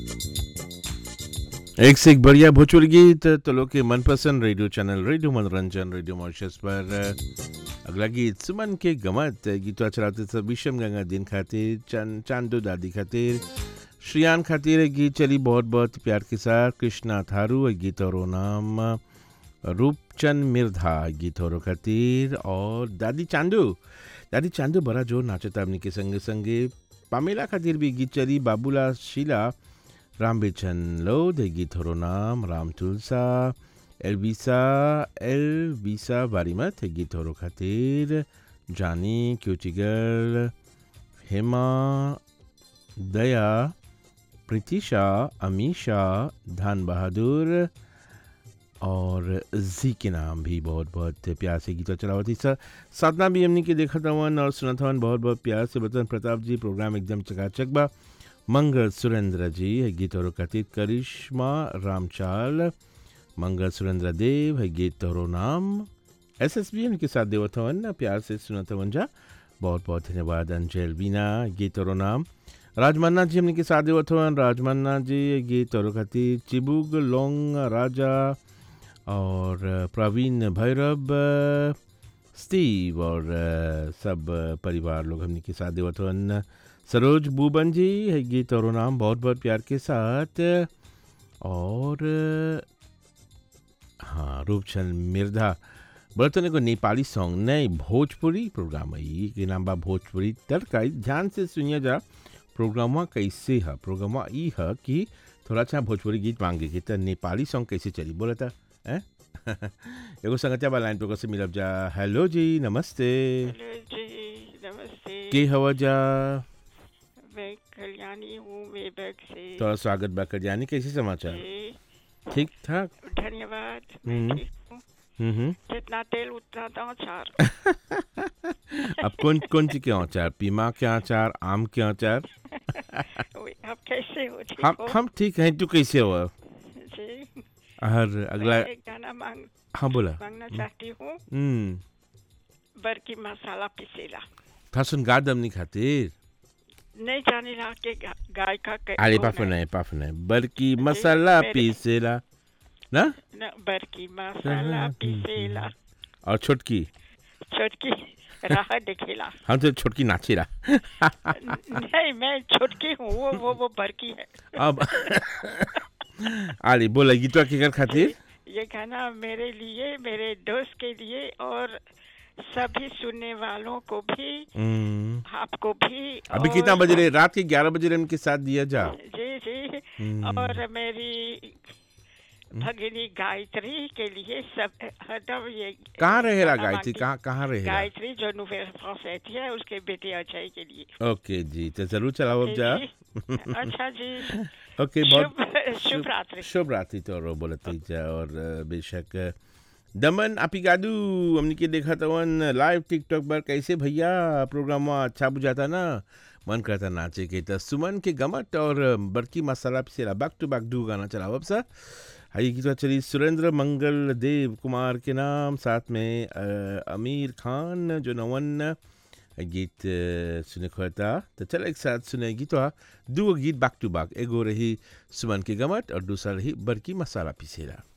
एक से एक बढ़िया भोजपुरी गीत तो लोग के मनपसंद radio channel radio Manoranjan radio Mauritius पर अगला गीत सुमन के गमत गीतवा चलाते सब विषम गंगा दिन खातिर चांद चांदो दादी खातिर श्रियान खातिर एक गीत चली बहुत बहुत प्यार के साथ कृष्णा थारू एक गीत और नाम रूपचंद मिर्धा गीत और खातिर और दादी चांदू दादी चांदू बड़ा जोर नाचता अपनी के संगे संगे पामेला खातिर भी गीत चली बाबूला शीला राम बेचन लो दे गीतहरू नाम राम तुलसा एलबिसा एलबिसा बारीमत गीतहरू खातिर जानी क्योचिगर हेमा दया प्रीतिशा अमीशा धान बहादुर और जी के नाम भी बहुत बहुत प्यार से गीत चलावती सर साधना भी हमने के देखा था और सुना था बहुत बहुत प्यार से बतन प्रताप जी प्रोग्राम एकदम चकाचक बा मंगल सुरेंद्र जी है गीत और कथित करिश्मा रामचाल मंगल सुरेंद्र देव है गीत और नाम एस एस बी उनके साथ देवथवन प्यार से सुनतवन जा बहुत बहुत धन्यवाद अंजल बीना गीत और नाम राजमन्ना जी हमने के साथ देवथवन राजमन्ना जी गीत और कथित चिबुग लोंग राजा और प्रवीण भैरव स्टीव और सब परिवार लोग हमने के साथ देवथवन सरोज बूबन जी है गीत और नाम बहुत बहुत प्यार के साथ और हाँ रूपचंद मिर्धा बर्तन को नेपाली सॉन्ग नहीं भोजपुरी प्रोग्राम है ये के नाम बा भोजपुरी तड़का ध्यान से सुनिए जा प्रोग्रामा कैसे है प्रोग्रामा ई है कि थोड़ा अच्छा भोजपुरी गीत मांगे कि तो नेपाली सॉन्ग कैसे चली बोला था एगो संगतिया बा लाइन पे से मिलब जा हेलो जी नमस्ते हेलो जी नमस्ते के हवा जा मैं कल्याणी हूँ वेबक से थोड़ा स्वागत बा कल्याणी कैसे समाचार जी, ठीक ठाक धन्यवाद मैं हम्म। ठीक हूँ हम्म हम्म। जितना तेल उतना तो अचार अब कौन कौन सी के अचार पीमा के अचार आम के अचार ओए, अब कैसे हो ठीक हम हो हम ठीक हैं तू कैसे हो जी हर अगला मैं एक गाना मांग हाँ बोला मांगना चाहती हूँ हम्म बरकी मसाला पिसेला था सुन गा दम नहीं खातिर नहीं जाने रहा के गा, गाय का कै- अरे कौन पाफ है? नहीं पाफ नहीं बल्कि मसाला मेरे- पीसेला ना न, बरकी मसाला पिसेला और छोटकी छोटकी राह दिखेला हम तो छोटकी नाचेला नहीं मैं छोटकी हूँ वो वो वो बरकी है अब अरे बोला गीतवा के कर खातिर ये गाना मेरे लिए मेरे दोस्त के लिए और सभी सुनने वालों को भी हम्म, आपको भी अभी और- कितना बज रहे रात के ग्यारह बजे उनके साथ दिया जा जी जी हम्म। और मेरी भगिनी गायत्री के लिए सब हरदम ये कहाँ रहेला गाना गायत्री मांगती- कहाँ कहाँ रहेला गायत्री जो नोवेल फ्रांस रहती है उसके बेटे अजय के लिए ओके जी तो जरूर चलाओ अब जा जी, अच्छा जी ओके बहुत शुभ शुभ रात्रि शुभ रात्रि तो रो बोलते जा और अ, बेशक अ, दमन अपिगादू हमने के देखा था वन लाइव टिकटॉक पर कैसे भैया प्रोग्राम अच्छा बुझाता ना मन करता नाचे के तो सुमन के गमट और अ, बड़की मसाला पिसेला बैक टू बैक डू गाना चलाओ अब सर हाई गीत चली सुरेंद्र मंगल देव कुमार के नाम साथ में अ, आमिर खान जो नवन गीत अ, सुने खोता तो चल एक साथ सुने गीतवा दो गीत बैक टू बैक एगो रही सुमन के गमट और दूसरा रही बड़की मसाला पिसेला